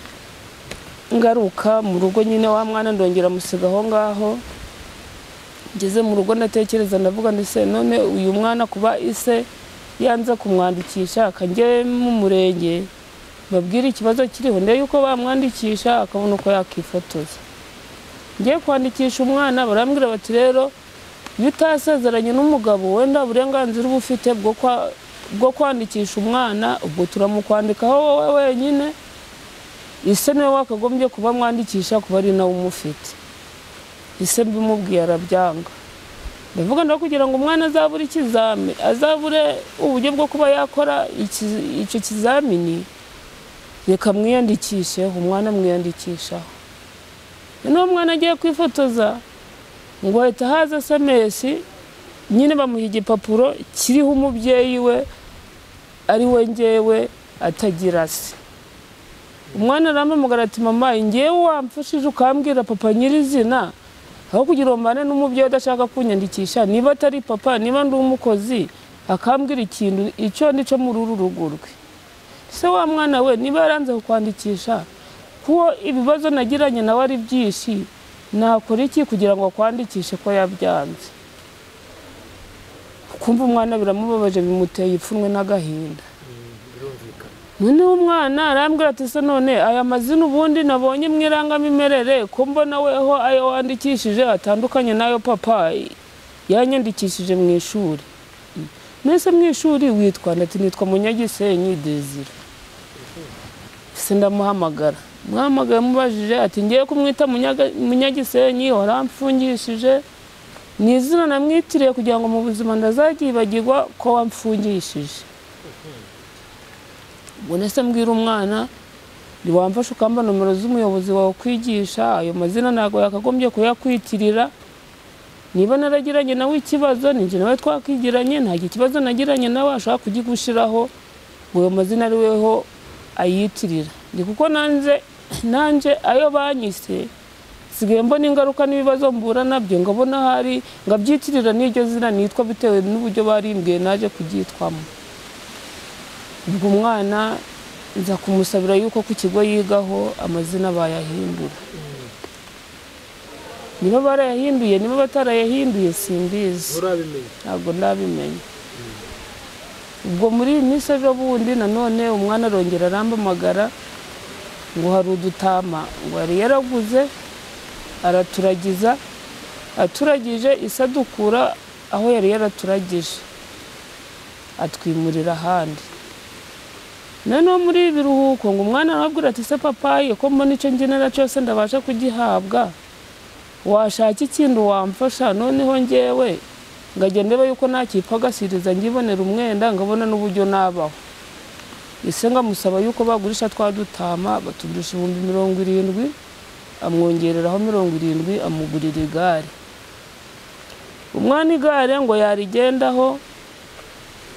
ngaruka mu rugo nyine wa mwana ndongera musiga aho ngaho ngeze mu rugo ndatekereza ndavuga ngo ese none uyu mwana kuba ise yanze kumwandikisha akajya mu murenge babwire ikibazo kiriho ndebe yuko bamwandikisha akabona uko yakifotoza ngiye kwandikisha umwana barambwira bati rero iyo utasezeranye n'umugabo wenda uburenganzira uba ufite bwo kwa- bwo kwandikisha umwana ubwo turamukwandikaho wowe wenyine ise niwe wakagombye kuba mwandikisha kuba ari nawe umufite ise mbimubwiye arabyanga ndavuga ndaho kugira ngo umwana azabure ikizami azabure uburyo bwo kuba yakora iki- icyo kizamini reka mwiyandikisheho umwana mwiyandikishaho noneho umwana agiye kwifotoza ngo ahita haza sms nyine bamuha igipapuro kiriho umubyeyi we ari we ngewe atagira se umwana arampamagara ati mama ngewe wamfashije ukambwira papa nyirizina aho kugira ngo mbane n'umubyeyi udashaka kunyandikisha niba atari papa niba ndi umukozi akambwira ikintu icyo ni cyo muri uru rugo rwe se wa mwana we niba yaranze kukwandikisha kuko ibibazo nagiranye nawe ari byinshi nakora iki kugira ngo akwandikishe ko yabyanze kumva umwana biramubabaje bimuteye ipfunwe n'agahinda birumvikana noneho umwana arambwira ati se none aya mazina ubundi nabonye mu irangamimerere ko mbona weho ayo wandikishije atandukanye n'ayo papa yanyandikishije mu ishuri mbese mu ishuri witwa ndetse nitwa munyagisenyi dezira se ndamuhamagara muhamagaye mubajije ati ngiye kumwita Munyaga- munyagisenyi waramfungishije ni izina namwitiriye kugira ngo mu buzima ndazaryibagirwa ko wamfungishije ubwo se mbwira umwana ntiwamfashe ukamba nomero z'umuyobozi wawe kwigisha ayo mazina ntabwo yakagombye kuyakwitirira niba naragiranye nawe ikibazo ninjye nawe twakigiranye nta kibazo nagiranye nawe ashobora kugigushyiraho ngo ayo mazina ari weho ayitirira ni kuko nanjye nanjye ayo banyise nsigaye mbona ingaruka n'ibibazo mbura nabyo ngabona hari ngabyitirira n'iryo zina nitwa bitewe n'uburyo barimbwiye naje kuryitwamo ubwo umwana nza kumusabira yuko ku kigo yigaho amazina bayahindura niba barayahinduye niba batarayahinduye simbizi nturabimenya ntabwo ndabimenya ubwo muri iyi minsi ejo bundi nanone umwana arongera arambamagara ngo hari udutama ngo yari yaraguze araturagiza aturagije isadukura aho yari yaraturagije atwimurira ahandi noneho muri ibi biruhuko ngo umwana arabwira ati se papayi ko mbona icyo ngenera cyose ndabasha kugihabwa washaka ikindi wamfasha noneho ngewe ngajya ndeba yuko ntakipfagasiriza ngibonera umwenda ngabona n'uburyo nabaho ese ngamusaba yuko bagurisha twa dutama batugurisha ibihumbi mirongo irindwi amwongereraho mirongo irindwi amugurira igare umwana igare ngo yarigendaho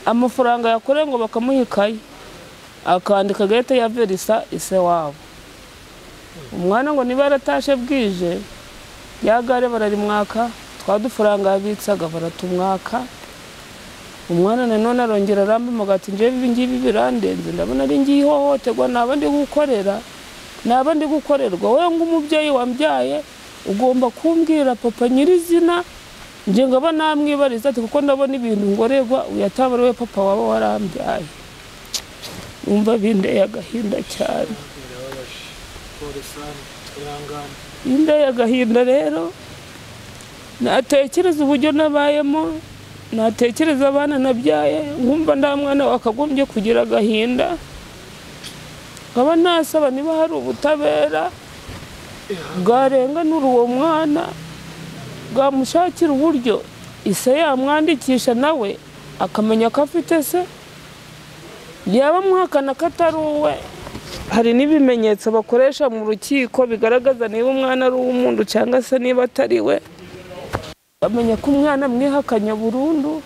amafaranga yakoreye ngo bakamuha ikayi akandika gahita ya verisa ise wabo umwana ngo niba yaratashe bwije ya gare bararimwaka twa dufaranga yabitsaga baratumwaka umwana nanone arongera arambamaga ati njyewe ibi ngibi birandenze ndabona ari ngiye ihohoterwa naba ndi gukorera naba ndi gukorerwa we nk'umubyeyi wambyaye ugomba kumbwira papa nyirizina njye ngaba namwibariza ati kuko ndabona ibintu ngorerwa uyataba ari we papa waba warambyaye wumva bindeye agahinda cyane birababaje polisani irangana indaya agahinda rero natekereza uburyo nabayemo natekereza abana nabyaye nkumva nta mwana wakagombye kugira agahinda nkaba nasaba niba hari ubutabera bwarenganura uwo mwana bwamushakira uburyo ise yamwandikisha nawe akamenya ko afite se yaba amuhakana ko atari uwe hari n'ibimenyetso bakoresha mu rukiko bigaragaza niba umwana ari uw'umuntu cyangwa se niba atari we bamenya ko umwana mwihakanya burundu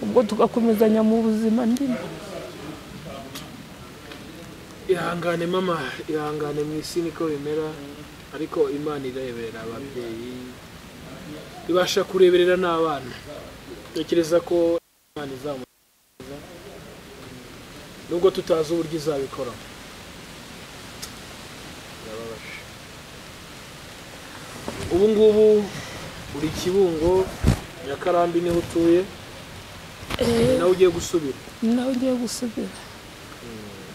ubwo tugakomezanya mu buzima ndimo ihangane mama ihangane mu isi niko bimera ariko imana ireberera ababyeyi ibasha kureberera n'abana tekereza ko imana izamukiza nubwo tutazi uburyo izabikoramo birababaje ubu ngubu uri kibungo nyakarambi niho utuye ni nawe ugiye gusubira ni nawe ugiye gusubira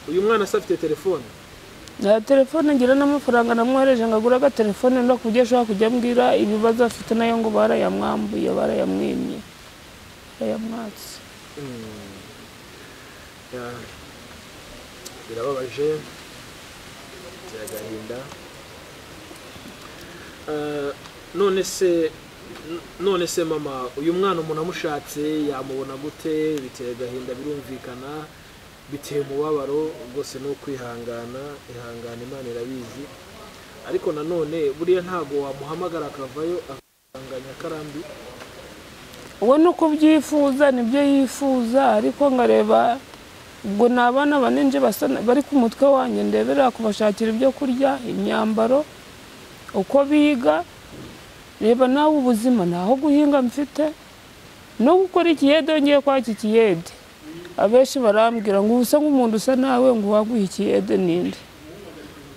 uyu mwana se afite telefone nta telefone ngira n'amafaranga namwohereje ngo agure agatelefone ndo ku buryo ashobora kujya ambwira ibibazo afite nayo ngo barayamwambuye barayamwimye barayamwatse Ya, birababaje bitera agahinda Eh, none se n- none se mama uyu mwana umuntu amushatse yamubona gute biteye agahinda birumvikana biteye umubabaro rwose ni ukwihangana ihangana imana irabizi ariko nanone buriya ntabwo wamuhamagara akavayo akanga nyakarambi uwo ni uko ubyifuza nibyo yifuza ariko ngareba ubwo ni abana bane nje basa na- bari ku mutwe wanjye ndeberera kubashakira ibyo kurya imyambaro uko biga reba nawe ubuzima ntaho guhinga mfite no gukora ikiyede ngiye kwaka ikiyede abenshi barambwira ngo usa nk'umuntu usa nawe ngo waguha ikiyede ninde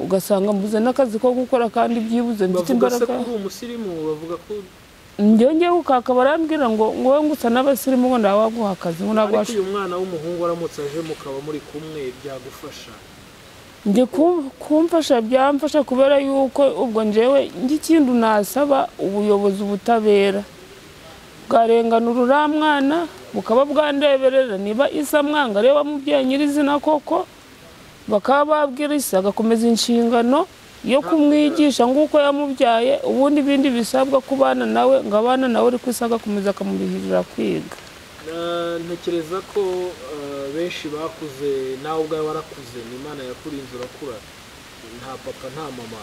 ugasanga mbuze n'akazi ko gukora kandi byibuze mfite bavuga se imbaraga ko uri umusirimu bavuga ko njyongeye gukaka barambwira ngo ngo wowe ngusa n'abasirimu ngo ntawe waguha akazi ngo ntabwo ariko washoboye uyu mwana w'umuhungu aramutse aje mukaba muri kumwe byagufasha njye ku- kumfasha byamfasha kubera yuko ubwo njyewe ikindi nasaba ubuyobozi ubutabera bwarengana uriya mwana bukaba bwandeberera niba isa mwanga areba mubyeyi nyirizina koko bakaba babwira isa agakomeza inshingano yo kumwigisha nk'uko yamubyaye ubundi ibindi bisabwa ku bana nawe ngo abana nawe ariko isa agakomeza akamurihirira kwiga Na- ntekereza ko eh, benshi bakuze nawe ubwawe warakuze ni imana yakurinze urakura nta papa nta mama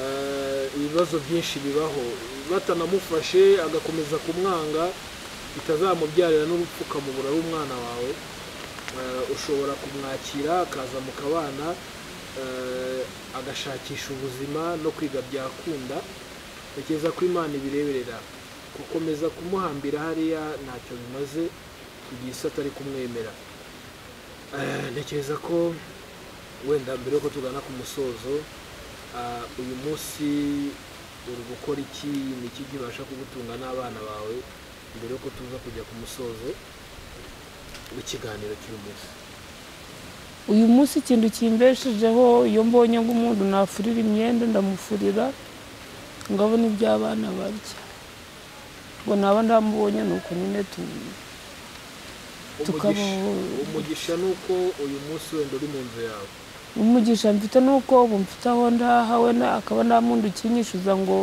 Eh, ibibazo byinshi bibaho batanamufashe agakomeza kumwanga bitazamubyarira n'urupfu ukamubura ari umwana wawe Eh, ushobora kumwakira akaza mu kabana eh, agashakisha ubuzima no kwiga byakunda ntekereza ko imana ibireberera gukomeza kumuhambira hariya ntacyo bimaze igihe isi atari kumwemera Eh, ntekereza ko wenda mbere yuko tugana ku musozo ah, uyu munsi uri gukora iki ni iki kibasha kugutunga n'abana bawe mbere yuko tuza kujya ku musozo w'ikiganiro cy'uyu munsi uyu munsi ikintu kimbeshejeho iyo mbonye nk'umuntu nafurira imyenda ndamufurira ngo abone ibyo abana barya ngo naba ndamubonye ni uko nyine tu- umugisha Tukabaho- umugisha ni uko uyu munsi wenda uri mu nzu yawe umugisha mfite nuko ubu mfite aho ndaha we na- akaba nta mundi ukinyishyuza ngo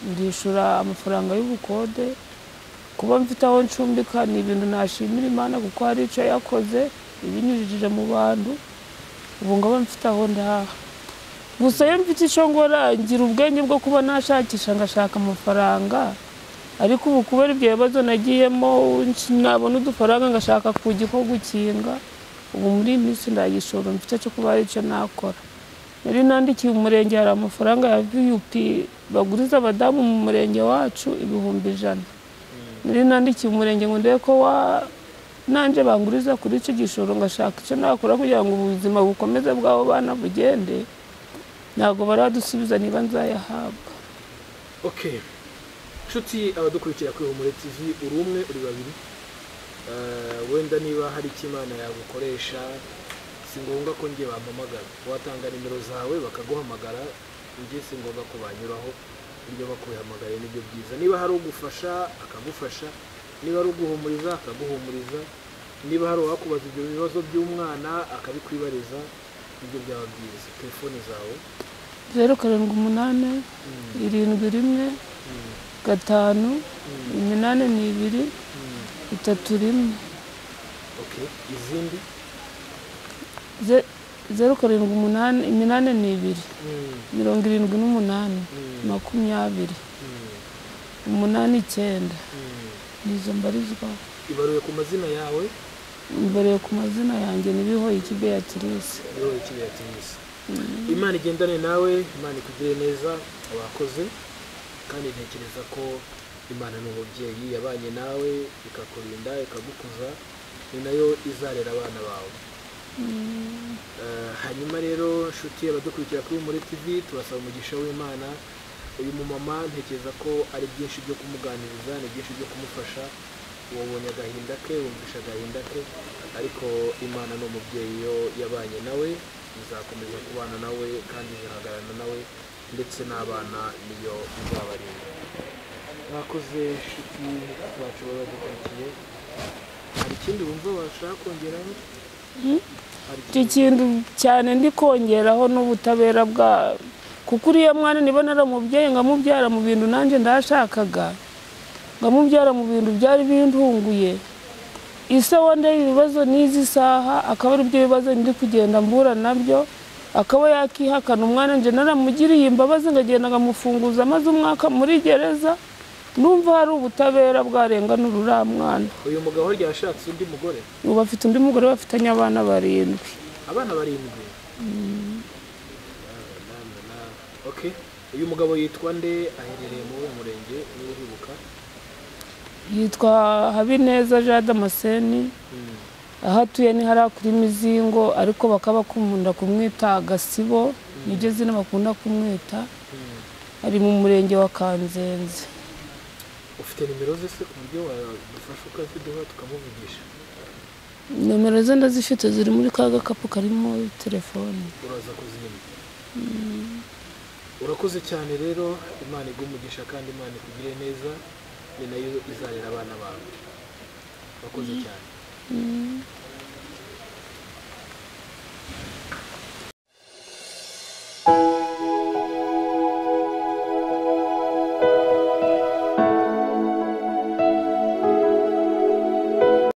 ndishyura amafaranga y'ubukode kuba mfite aho ncumbika ni ibintu nashimira imana kuko hari icyo yakoze ibinyujije mu bantu ubu ngaba mfite aho ndaha gusa iyo mfite icyo ngora ngira ubwenge bwo kuba nashakisha ngashaka amafaranga ariko ubu kubera ibyo bibazo nagiyemo nabona udufaranga ngashaka kugi ko gukinga ubu muri iyi minsi ndagishoro mfite cyo kuba hari icyo nakora nari nandikiye umurenge hari amafaranga ya vup baguriza abadamu mu murenge wacu ibihumbi ijana nari nandikiye umurenge ngo ndebe ko wa nanjye banguriza kuri icyo gishoro ngashaka icyo nakora kugira ngo ubuzima bukomeze bw'abo bana bugende ntabwo baradusubiza niba nzayahabwa okay nshuti abadukurikira kuri humure tv uri umwe uri babiri Eh, wenda niba hari icyo imana yagukoresha si ngombwa ko njye bampamagara watanga nimero zawe bakaguhamagara njye si ngombwa ko banyuraho ibyo bakubihamagaye nibyo byiza niba hari ugufasha akagufasha niba ari uguhumuriza akaguhumuriza niba hari uwakubaza ibyo bibazo by'umwana akabikwibariza ibyo byaba byiza telefoni zawe zeru karindwi umunani irindwi rimwe gatanu iminani ni ibiri itatu rimwe okay izindi Ze- zeru karindwi umunani iminani ni ibiri mirongo irindwi n'umunani makumyabiri umunani icyenda nizo mbarizwaho ibaruwe ku mazina yawe mbereye ku mazina yanjye nibiho iki beatrice yewe ikiriya tenisi imana igendane nawe imana ikugire neza abakoze kandi ntekereza ko imana ni umubyeyi yabanye nawe ikakurinda ikagukuza ni nayo izarera abana bawe Eh, hanyuma rero nshuti abadukurikira kuri muri tv tubasaba umugisha w'imana uyu mumama ntekereza ko ari byinshi byo kumuganiriza ni byinshi byo kumufasha wabonye agahinda ke wumvisha agahinda ke ariko imana ni umubyeyi iyo yabanye nawe izakomeza kubana nawe kandi izahagararana nawe ndetse n'abana niyo izabarinda mwakoze nshuti bacu baba badukurikiye hari ikindi wumva washaka kongeraho hari icyo kintu cyane ndi kongeraho n'ubutabera bwa kuko uriya mwana niba naramubyaye ngamubyara mu bintu nanjye ndashakaga ngamubyara mu bintu byari bindunguye ise wandeye ibibazo n'izi saha akaba ari byo bibazo ndi kugenda mbura nabyo akaba yakihakana umwana njye naramugiriye imbabazi ngagenda ngamufunguza maze umwaka muri gereza numva hari ubutabera bwarenganura uriya mwana uyu mugabo ryashatse undi mugore ubu afite undi mugore bafitanye abana barindwi abana barindwi Na, na, na. okay uyu mugabo yitwa nde aherereye muri uyu murenge niba uhibuka yitwa habineza jean damascene aho atuye ni hariya kuri mizingo ariko bakaba bakunda kumwita agasibo niryo zina bakunda kumwita ari mu murenge wa kanzenze ufite nimero ze se ku buryo wadufasha ukaziduha tukamuvugisha nomero ze ndazifite ziri muri ka gakapu karimo telefoni uraza kuzimya urakoze cyane rero imana igumugisha kandi imana ikugire neza ni nayo izarera abana bawe urakoze cyane